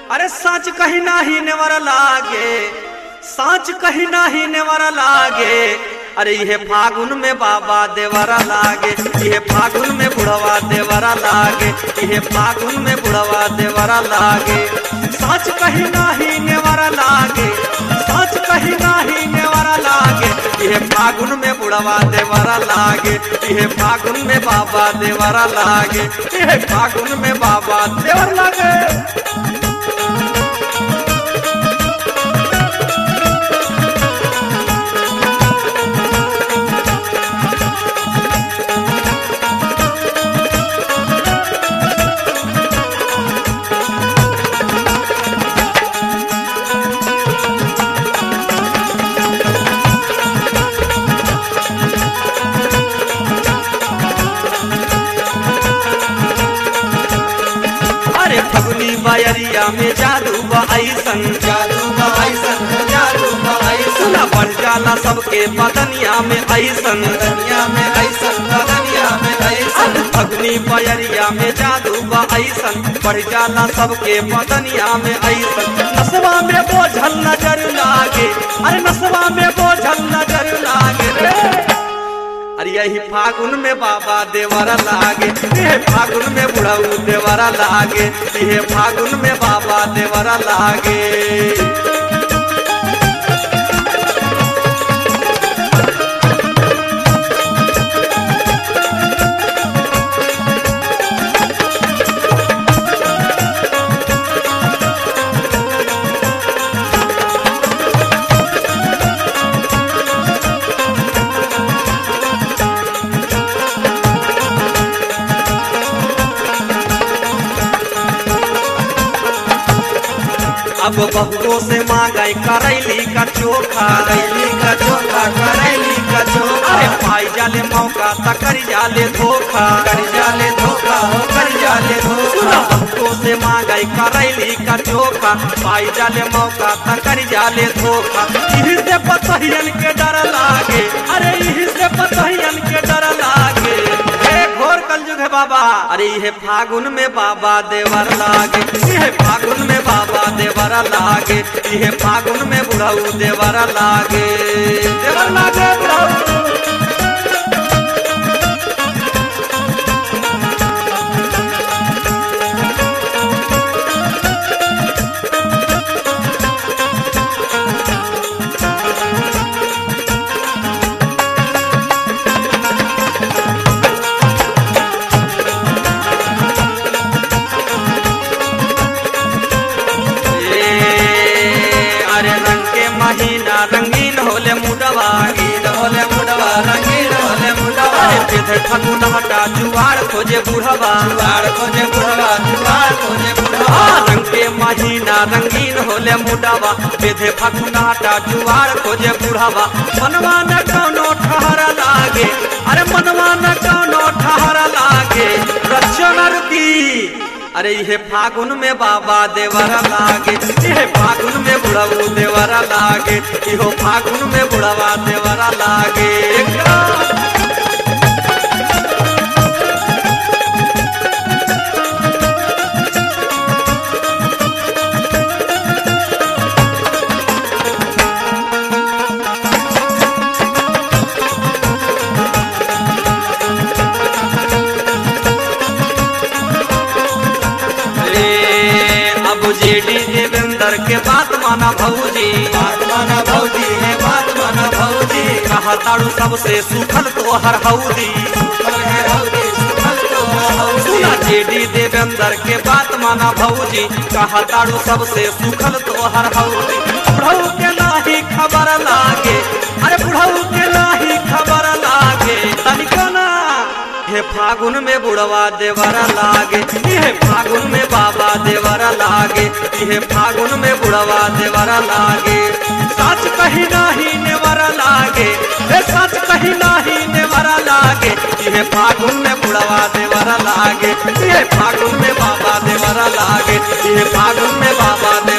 अरे सच कहीं नाही नेवर लागे सच कहीं नाही नेवर लागे अरे ये फागुन में बाबा देवरा लागे ये फागुन में बुढ़वा देवरा लागे ये फागुन में बुढ़वा देवरा लागे सच कहीं नाही नेवरा लागे सच कहीं नाही नेवरा लागे ये फागुन में बुढ़वा देवरा लागे ये फागुन में बाबा देवरा लागे ये फागुन में बाबा देवर लागे अरे फगुनी बायरिया में जादू बा ऐसन जादू बा ऐसन जादू बा ऐसन सुना बढ़ जाला सबके बदनिया में ऐसन दुनिया में ऐसन दुनिया में ऐसन अब फगुनी बायरिया में जादू बा ऐसन बढ़ जाला सबके बदनिया में ऐसन नसवा में बोझल नजर लागे अरे नसवा में बोझल नजर लागे रे अरे यही फागुन में बाबा देवरा लागे ये फागुन में बुढ़ऊ देवरा लागे ये फागुन में बाबा देवरा लागे अब बहुओं से मांगाई करैली का चोखा करैली का चोखा करैली का चोखा अरे पाई जाले मौका तकरी जाले धोखा कर जाले धोखा हो कर जाले सुना धोखा बहुओं से मांगाई करैली का चोखा पाई जाले मौका तकरी जाले धोखा इही से पतहियन के डर लागे अरे इही से पतहियन के डर लागे हे घोर कलयुग है बाबा अरे ये फागुन में बाबा देवर लागे ये फागुन में बाबा देवर लागे ये फागुन में बुढ़ऊ देवर लागे देवर लागे बुढ़ऊ ए, अरे रंग के महीना रंगीन होले मुडवा रंगीन होले मुडवा रंगीन होले मुडवा अरे बेधे फगुन हटा जुआर खोजे बुढ़वा जुआर खोजे बुढ़वा जुआर खोजे बुढ़वा आ, रंग के महीना रंगीन होले मुडवा बेधे फगुन हटा जुआर खोजे बुढ़वा मनवा न कौनो ठहर लागे अरे मनवा न कौनो ठहर लागे रक्षो न रुकी अरे ये फागुन में बाबा देवरा लागे ये फागुन में बुढ़ऊ देवरा लागे इहो फागुन में बुढ़वा देवरा लागे ए, अब जेडी देवेंद्र के बात माना भौजी बात माना भौजी है बात माना भौजी कहा ताड़ू सबसे सुखल तो हर हौदी सुखल है हौदी सुखल तो हौदी सुना जेडी देवेंद्र के बात माना भौजी कहा ताड़ू सबसे सुखल तो हर हौदी बुढ़ऊ के नाही खबर लागे अरे बुढ़ऊ के नाही खबर लागे तनिको ना हे फागुन में बुढ़वा देवरा लागे ये फागुन में बाबा देवरा लागे ये फागुन में बुढ़वा देवरा लागे सच कहीं नाही नेवरा लागे हे सच कहीं नाही नेवरा लागे ये फागुन में बुढ़वा देवरा लागे ये फागुन में बाबा देवरा लागे ये फागुन में बाबा देवरा